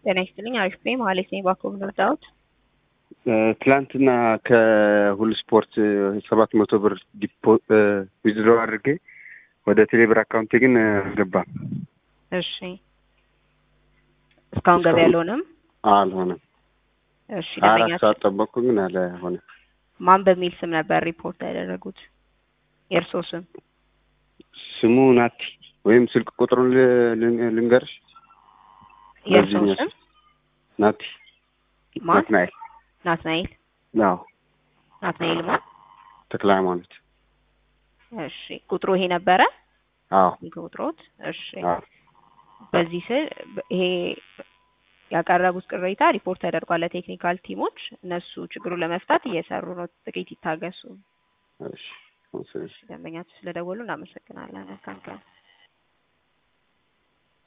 ጤና ይስጥልኝ። አሪፍ ነኝ። መሀሌት ነኝ። ባኮ ምንርዳዎት? ትላንትና ከሁሉ ስፖርት ሰባት መቶ ብር ዲፖ ዊዝድሮ አድርጌ ወደ ቴሌብር አካውንቴ ግን አልገባም። እሺ እስካሁን ገቢ አልሆነም። አልሆነም። እሺ አራት ደንበኛችን ሰዓት ጠበቅኩ ግን አልሆነ። ማን በሚል ስም ነበር ሪፖርት ያደረጉት? የእርስዎ ስም? ስሙ ናቲ ወይም ስልክ ቁጥሩን ል- ልን- ልንገርሽ። የእርስዎ በዚህኛው ስም? ናቲ ማን? ናትናኤል። ናትናኤል አዎ ናትናኤል ማን? ተክለ ሃይማኖት። እሺ ቁጥሩ ይሄ ነበረ? አዎ ስልክ ቁጥሮት? እሺ አዎ በዚህ ስል ይሄ ያቀረቡት ቅሬታ ሪፖርት ተደርጓል ለቴክኒካል ቲሞች። እነሱ ችግሩን ለመፍታት እየሰሩ ነው። ጥቂት ይታገሱ። እሺ እሺ። ደንበኛችሁ ስለደወሉ እናመሰግናለን። መልካም ቀን።